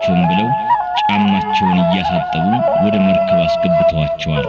አላቃጥላቸውም ብለው ጫማቸውን እያሳጠቡ ወደ መርከብ አስገብተዋቸዋል።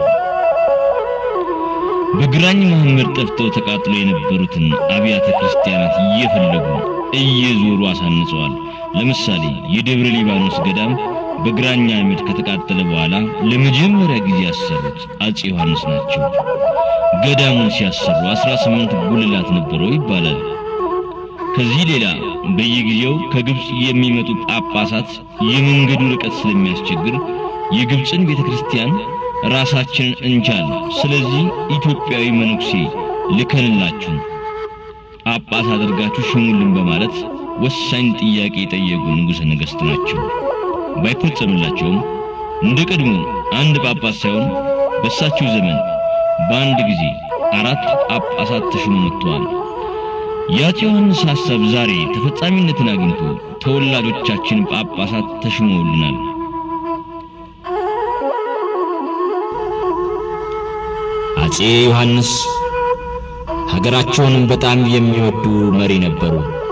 በግራኝ መሐመድ ጠፍተው ተቃጥሎ የነበሩትን አብያተ ክርስቲያናት እየፈለጉ እየዞሩ አሳንጸዋል። ለምሳሌ የደብረ ሊባኖስ ገዳም በግራኝ አህመድ ከተቃጠለ በኋላ ለመጀመሪያ ጊዜ ያሰሩት አጼ ዮሐንስ ናቸው። ገዳሙን ሲያሰሩ 18 ጉልላት ነበረው ይባላል። ከዚህ ሌላ በየጊዜው ከግብፅ የሚመጡ ጳጳሳት የመንገዱ ርቀት ስለሚያስቸግር የግብፅን ቤተ ክርስቲያን ራሳችንን እንቻል፣ ስለዚህ ኢትዮጵያዊ መነኩሴ ልከንላችሁ ጳጳስ አድርጋችሁ ሽሙልን በማለት ወሳኝ ጥያቄ የጠየቁ ንጉሠ ነገሥት ናቸው። ባይፈጸምላቸውም እንደ ቀድሞ አንድ ጳጳስ ሳይሆን በእሳቸው ዘመን በአንድ ጊዜ አራት ጳጳሳት ተሾሞ መጥተዋል። የአፄ ዮሐንስ ሐሳብ ዛሬ ተፈጻሚነትን አግኝቶ ተወላጆቻችን ጳጳሳት ተሾመውልናል። አፄ ዮሐንስ ሀገራቸውን በጣም የሚወዱ መሪ ነበሩ።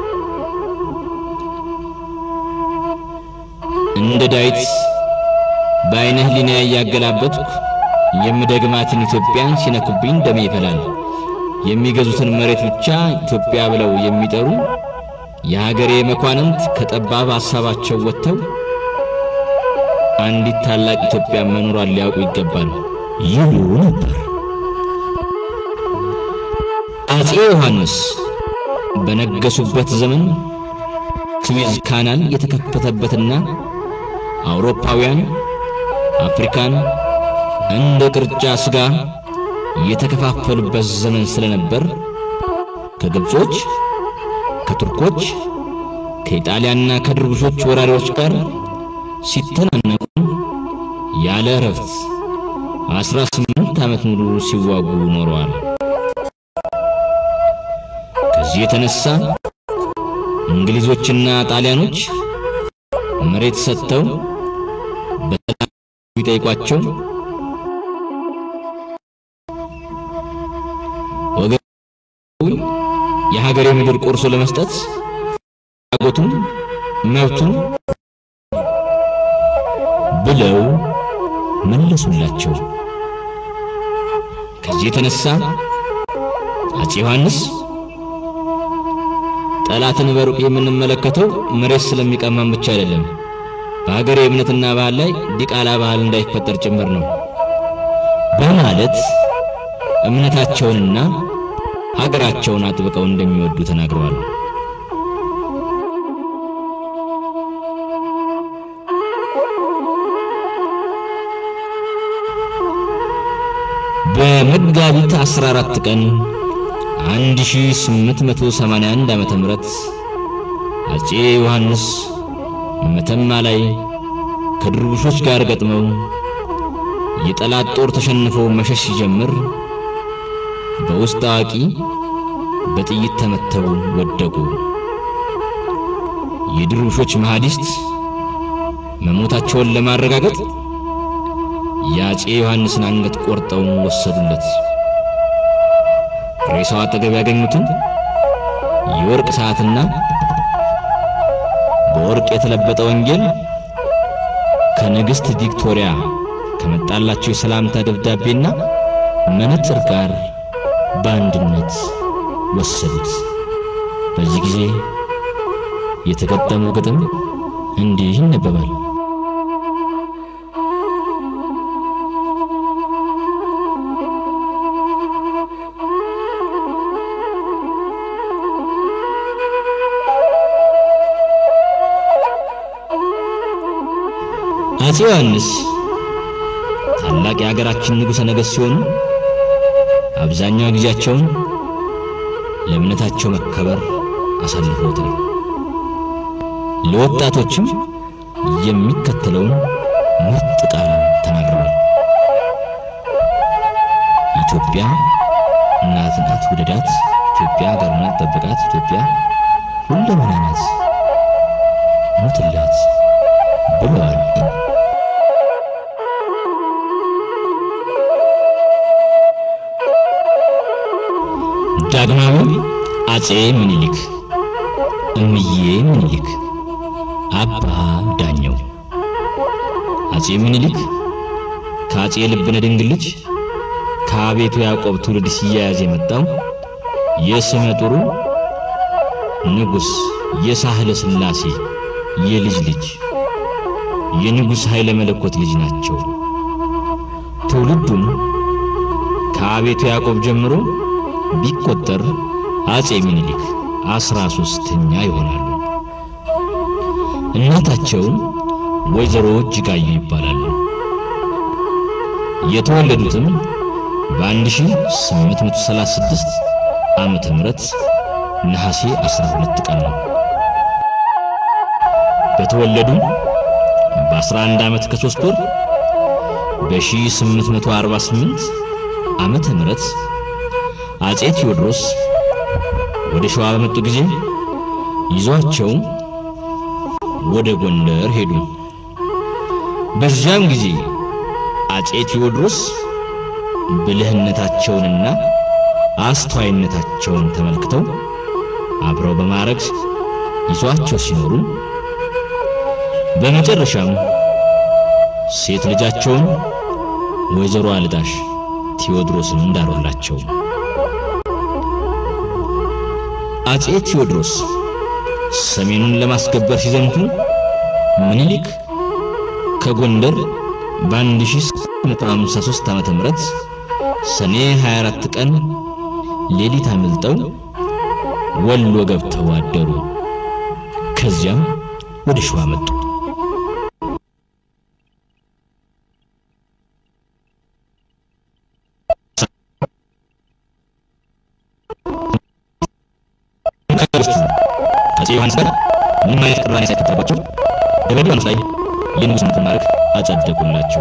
እንደ ዳዊት በዓይነ ሕሊና እያገላበጥኩ የምደግማትን ኢትዮጵያን ሲነኩብኝ ደሜ ይፈላል። የሚገዙትን መሬት ብቻ ኢትዮጵያ ብለው የሚጠሩ የሀገሬ መኳንንት ከጠባብ ሐሳባቸው ወጥተው አንዲት ታላቅ ኢትዮጵያ መኖሯን ሊያውቁ ይገባል ይሉ ነበር። አፄ ዮሐንስ በነገሱበት ዘመን ስዌዝ ካናል የተከፈተበትና አውሮፓውያን አፍሪካን እንደ ቅርጫ ሥጋ የተከፋፈሉበት ዘመን ስለነበር ከግብጾች፣ ከቱርኮች፣ ከኢጣሊያና ከድርቡሾች ወራሪዎች ጋር ሲተናነቁ ያለ እረፍት አስራ ስምንት ዓመት ሙሉ ሲዋጉ ኖረዋል። ከዚህ የተነሳ እንግሊዞችና ጣሊያኖች መሬት ሰጥተው በሰላም ቢጠይቋቸው ወገን የሀገሬ ምድር ቆርሶ ለመስጠት አጎቱን መብቱን ብለው መለሱላቸው። ከዚህ የተነሳ አፄ ዮሐንስ ጠላትን በሩቅ የምንመለከተው መሬት ስለሚቀማን ብቻ አይደለም፣ በሀገሬ እምነትና ባህል ላይ ዲቃላ ባህል እንዳይፈጠር ጭምር ነው በማለት እምነታቸውንና ሀገራቸውን አጥብቀው እንደሚወዱ ተናግረዋል። በመጋቢት 14 ቀን 1881 ዓመተ ምህረት አፄ ዮሐንስ መተማ ላይ ከድርቡሾች ጋር ገጥመው የጠላት ጦር ተሸንፎ መሸሽ ሲጀምር በውስጥ አዋቂ በጥይት ተመተው ወደቁ። የድርቡሾች መሐዲስት መሞታቸውን ለማረጋገጥ የአፄ ዮሐንስን አንገት ቆርጠው ወሰዱለት። ሬሳው አጠገብ ያገኙትን የወርቅ ሰዓትና በወርቅ የተለበጠ ወንጌል ከንግሥት ቪክቶሪያ ከመጣላቸው የሰላምታ ደብዳቤና መነጽር ጋር በአንድነት ወሰዱት። በዚህ ጊዜ የተገጠመው ግጥም እንዲህ ይነበባል። አፄ ዮሐንስ ታላቅ የሀገራችን ንጉሠ ነገሥት ሲሆኑ አብዛኛው ጊዜያቸውን ለእምነታቸው መከበር አሳልፈውታል። ለወጣቶችም የሚከተለውን ምርጥ ቃል ተናግረዋል። ኢትዮጵያ እናት ናት፣ ውደዳት። ኢትዮጵያ ሀገር ናት፣ ጠብቃት። ኢትዮጵያ ሁለመና ናት፣ ሞትላት ብለዋል። ዳግማዊ አፄ ምኒልክ፣ እምዬ ምኒልክ፣ አባ ዳኘው አጼ ምኒልክ ከአጼ ልብነ ድንግል ልጅ ከአቤቱ ያዕቆብ ትውልድ ሲያያዝ የመጣው የስመ ጥሩ ንጉሥ የሳህለ ሥላሴ የልጅ ልጅ የንጉሥ ኃይለ መለኮት ልጅ ናቸው። ትውልዱም ከአቤቱ ያዕቆብ ጀምሮ ቢቆጠር አጼ ምኒልክ አስራ ሦስተኛ ይሆናሉ። እናታቸው ወይዘሮ እጅጋየሁ ይባላሉ። የተወለዱትም በ1836 ዓመተ ምህረት ነሐሴ 12 ቀን ነው። በተወለዱ በ11 ዓመት ከሦስት ወር በ1848 ዓመተ ምህረት አጼ ቴዎድሮስ ወደ ሸዋ በመጡ ጊዜ ይዟቸው ወደ ጎንደር ሄዱ። በዚያም ጊዜ አጼ ቴዎድሮስ ብልህነታቸውንና አስተዋይነታቸውን ተመልክተው አብረው በማረግ ይዟቸው ሲኖሩ በመጨረሻም ሴት ልጃቸውን ወይዘሮ አልዳሽ ቴዎድሮስን እንዳሮላቸው አጼ ቴዎድሮስ ሰሜኑን ለማስከበር ሲዘምቱ ምኒልክ ከጎንደር በ1853 ዓመተ ምህረት ሰኔ 24 ቀን ሌሊት አምልጠው ወሎ ገብተው አደሩ። ከዚያም ወደ ሸዋ መጡ። አጼ ዮሐንስ ጋር ምንም አይነት ቅራኔ ሳይፈጠርባቸው ደብረ ሊባኖስ ላይ የንጉሥነትን ማዕረግ አጸደቁላቸው።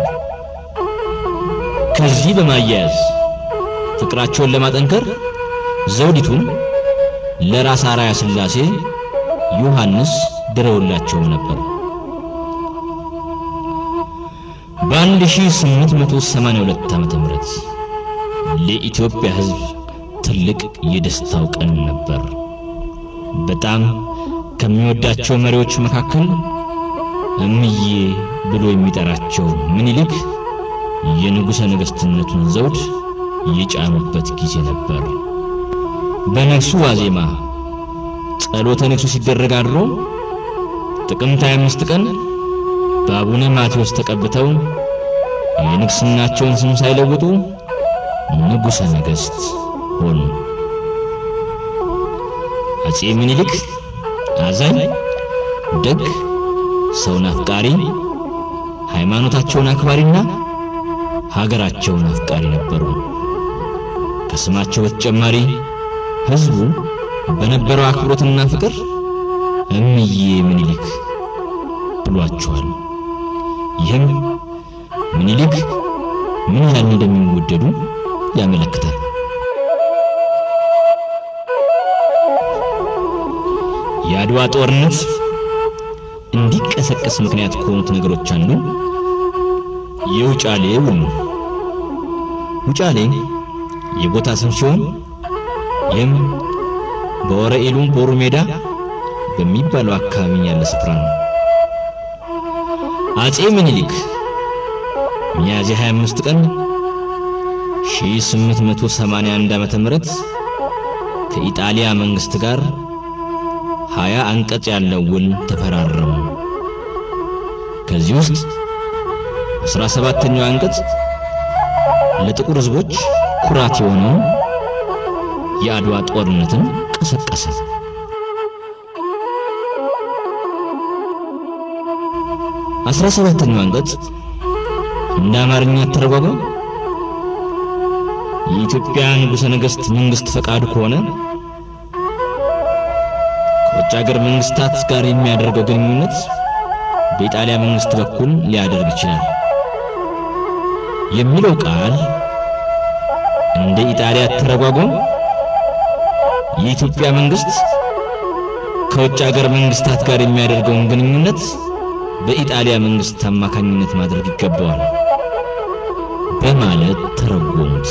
ከዚህ በማያያዝ ፍቅራቸውን ለማጠንከር ዘውዲቱን ለራስ አርአያ ሥላሴ ዮሐንስ ድረውላቸው ነበር። በ1882 ዓመተ ምህረት ለኢትዮጵያ ሕዝብ ትልቅ የደስታው ቀን ነበር። በጣም ከሚወዳቸው መሪዎች መካከል እምዬ ብሎ የሚጠራቸው ምኒልክ የንጉሠ ነገሥትነቱን ዘውድ የጫኑበት ጊዜ ነበር። በነግሱ ዋዜማ ጸሎተ ንግሱ ሲደረግ አድሮ ጥቅምት 25 ቀን በአቡነ ማቴዎስ ተቀብተው የንግሥናቸውን ስም ሳይለውጡ ንጉሠ ነገሥት ሆኑ። አጼ ምኒልክ አዛኝ፣ ደግ፣ ሰውን አፍቃሪ፣ ሃይማኖታቸውን አክባሪና ሀገራቸውን አፍቃሪ ነበሩ። ከስማቸው በተጨማሪ ሕዝቡ በነበረው አክብሮትና ፍቅር እምዬ ምኒልክ ብሏቸዋል። ይህም ምኒልክ ምን ያህል እንደሚወደዱ ያመለክታል። የአድዋ ጦርነት እንዲቀሰቀስ ምክንያት ከሆኑት ነገሮች አንዱ የውጫሌ ውል ነው። ውጫሌ የቦታ ስም ሲሆን ይህም በወረኢሉም ቦሩ ሜዳ በሚባለው አካባቢ ያለ ስፍራ ነው። አጼ ምኒልክ ሚያዝያ 25 ቀን 1881 ዓመተ ምህረት ከኢጣሊያ መንግስት ጋር ሀያ አንቀጽ ያለው ውል ተፈራረሙ። ከዚህ ውስጥ አስራ ሰባተኛው አንቀጽ ለጥቁር ሕዝቦች ኩራት የሆነውን የአድዋ ጦርነትን ቀሰቀሰ። አስራ ሰባተኛው አንቀጽ እንደ አማርኛ ተረጓጓም የኢትዮጵያ ንጉሠ ነገሥት መንግሥት ፈቃዱ ከሆነ ከውጭ ሀገር መንግስታት ጋር የሚያደርገው ግንኙነት በኢጣሊያ መንግስት በኩል ሊያደርግ ይችላል የሚለው ቃል እንደ ኢጣሊያ ተረጓጎም የኢትዮጵያ መንግስት ከውጭ ሀገር መንግስታት ጋር የሚያደርገውን ግንኙነት በኢጣሊያ መንግስት አማካኝነት ማድረግ ይገባዋል በማለት ተረጎሙት።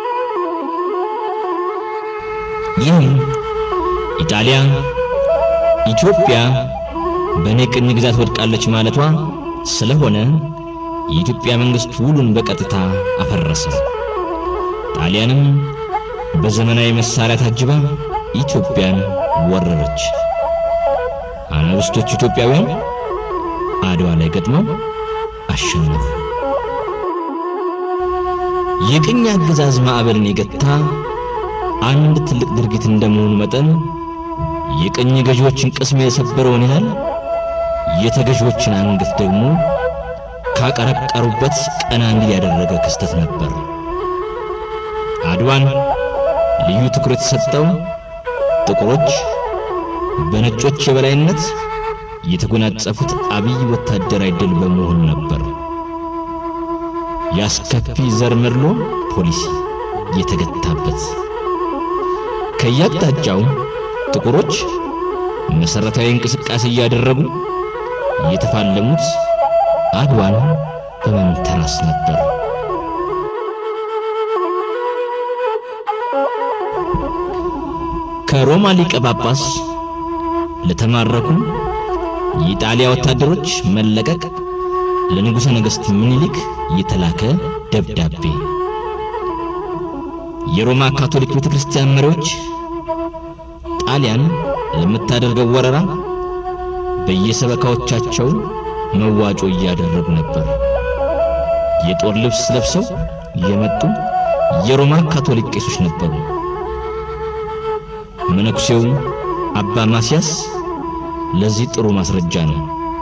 ይህም ኢጣሊያ ኢትዮጵያ በእኔ ቅኝ ግዛት ወድቃለች ማለቷ ስለሆነ የኢትዮጵያ መንግሥት ውሉን በቀጥታ አፈረሰ። ጣሊያንም በዘመናዊ መሳሪያ ታጅባ ኢትዮጵያን ወረረች። አናብስቶች ኢትዮጵያውያን አድዋ ላይ ገጥመው አሸነፉ። የቅኝ አገዛዝ ማዕበልን የገታ አንድ ትልቅ ድርጊት እንደመሆኑ መጠን የቅኝ ገዢዎችን ቅስም የሰበረውን ያህል የተገዢዎችን አንገት ደግሞ ካቀረቀሩበት ቀና እንዲል ያደረገ ክስተት ነበር። አድዋን ልዩ ትኩረት የሰጠው ጥቁሮች በነጮች የበላይነት የተጎናጸፉት አብይ ወታደራዊ ድል በመሆኑ ነበር። የአስከፊ ዘር መድሎ ፖሊሲ የተገታበት ከያቅጣጫው ጥቁሮች መሠረታዊ እንቅስቃሴ እያደረጉ የተፋለሙት አድዋን በመንተራስ ነበር። ከሮማ ሊቀ ጳጳስ ለተማረኩ የኢጣሊያ ወታደሮች መለቀቅ ለንጉሠ ነገሥት ምኒልክ የተላከ ደብዳቤ። የሮማ ካቶሊክ ቤተ ክርስቲያን መሪዎች ጣሊያን ለምታደርገው ወረራ በየሰበካዎቻቸው መዋጮ እያደረጉ ነበር። የጦር ልብስ ለብሰው የመጡ የሮማ ካቶሊክ ቄሶች ነበሩ። መነኩሴው አባ ማስያስ ለዚህ ጥሩ ማስረጃ ነው።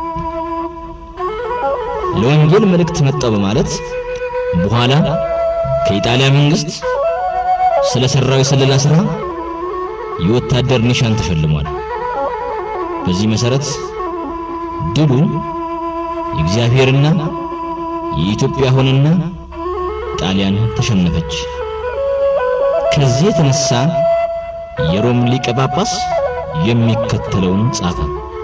ለወንጌል መልእክት መጣው በማለት በኋላ ከኢጣሊያ መንግስት ስለ ሠራው የስለላ ሥራ የወታደር ኒሻን ተሸልሟል። በዚህ መሠረት ድሉ የእግዚአብሔርና የኢትዮጵያ ሆነና ጣሊያን ተሸነፈች። ከዚህ የተነሳ የሮም ሊቀ ጳጳስ የሚከተለውን ጻፈ።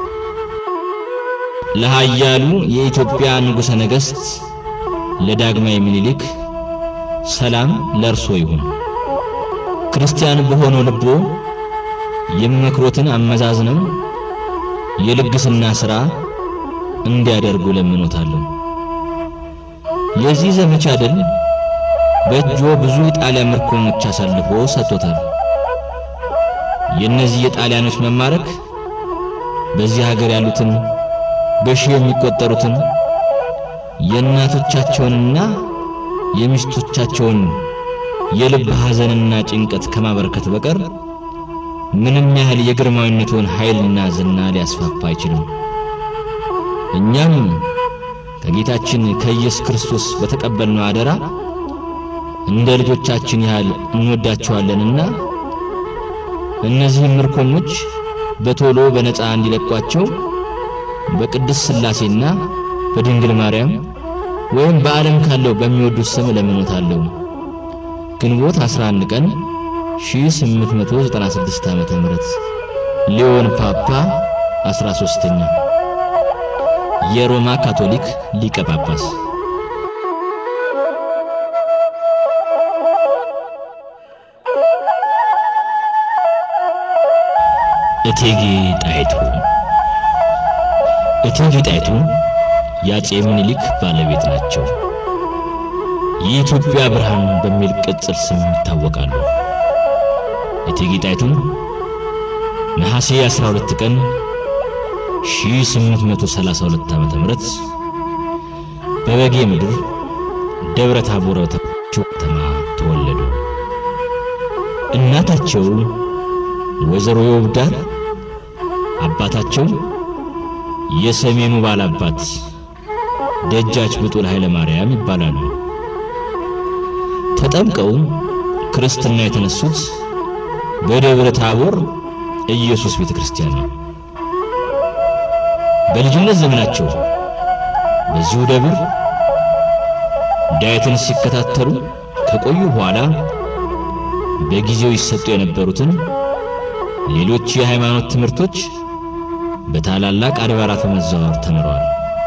ለኃያሉ የኢትዮጵያ ንጉሠ ነገሥት ለዳግማዊ ምኒልክ ሰላም ለእርሶ ይሁን። ክርስቲያን በሆነው ልቦ የሚመክሮትን አመዛዝነው የልግስና ሥራ እንዲያደርጉ ለምኖታለሁ። የዚህ ዘመቻ ድል በእጆ ብዙ የጣሊያን ምርኮኞች አሳልፎ ሰጥቶታል። የእነዚህ የጣሊያኖች መማረክ በዚህ ሀገር ያሉትን በሺህ የሚቆጠሩትን የእናቶቻቸውንና የሚስቶቻቸውን የልብ ሐዘንና ጭንቀት ከማበረከት በቀር ምንም ያህል የግርማዊነቱን ኃይልና ዝና ሊያስፋፋ አይችልም። እኛም ከጌታችን ከኢየሱስ ክርስቶስ በተቀበልነው አደራ እንደ ልጆቻችን ያህል እንወዳቸዋለንና እነዚህም ምርኮኞች በቶሎ በነፃ እንዲለቋቸው በቅድስት ሥላሴና በድንግል ማርያም ወይም በዓለም ካለው በሚወዱት ስም እለምኖታለሁ። ግንቦት 11 ቀን 1896 ዓመተ ምህረት ሊዮን ፓፓ 13ኛ የሮማ ካቶሊክ ሊቀ ጳጳስ እቴጌ ጣይቱ እቴጌ ጣይቱ የአፄ ምኒልክ ባለቤት ናቸው። የኢትዮጵያ ብርሃን በሚል ቅጽል ስም ይታወቃሉ። እቴጌ ጣይቱ ነሐሴ 12 ቀን 1832 ዓመተ ምህረት በበጌ ምድር ደብረ ታቦር በተባለችው ከተማ ተወለዱ። እናታቸው ወይዘሮ የውብዳር አባታቸው የሰሜኑ ባላባት ደጃች ብጡል ኃይለ ማርያም ይባላሉ። ተጠምቀው ክርስትና የተነሱት በደብረ ታቦር ኢየሱስ ቤተ ክርስቲያን ነው። በልጅነት ዘመናቸው በዚሁ ደብር ዳዊትን ሲከታተሉ ከቆዩ በኋላ በጊዜው ይሰጡ የነበሩትን ሌሎች የሃይማኖት ትምህርቶች በታላላቅ አድባራት በመዘዋወር ተምረዋል።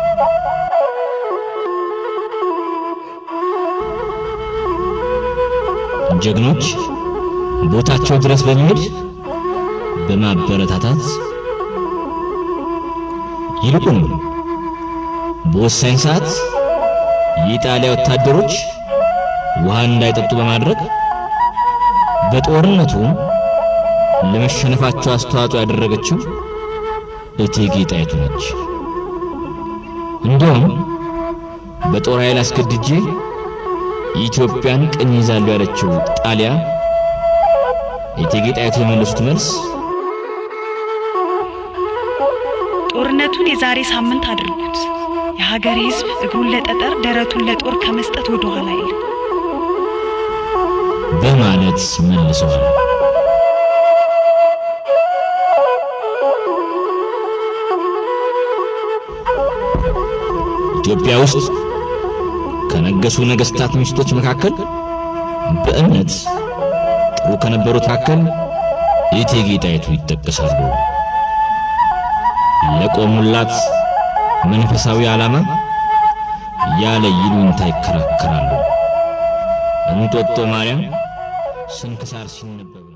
ጀግኖች ቦታቸው ድረስ በመሄድ በማበረታታት ይልቁንም በወሳኝ ሰዓት የኢጣሊያ ወታደሮች ውሃ እንዳይጠጡ በማድረግ በጦርነቱ ለመሸነፋቸው አስተዋጽኦ ያደረገችው እቴጌ ጣይቱ ነች። እንዲሁም በጦር ኃይል አስገድጄ ኢትዮጵያን ቅኝ ይዛሉ ያለችው ጣሊያ እቴጌ ጣይቱ የመለሱት መልስ ጦርነቱን የዛሬ ሳምንት አድርጉት። የሀገሬ ሕዝብ እግሩን ለጠጠር ደረቱን ለጦር ከመስጠት ወደ ኋላ አይልም። በማለት መልሰዋል። ኢትዮጵያ ውስጥ ከነገሱ ነገስታት ሚስቶች መካከል በእምነት ጥሩ ከነበሩት መካከል እቴጌ ጣይቱ ይጠቀሳሉ። ለቆሙላት መንፈሳዊ ዓላማ ያለ ይሉኝታ ይከራከራሉ። እንጦጦ ማርያም ስንክሳር ሲነበብ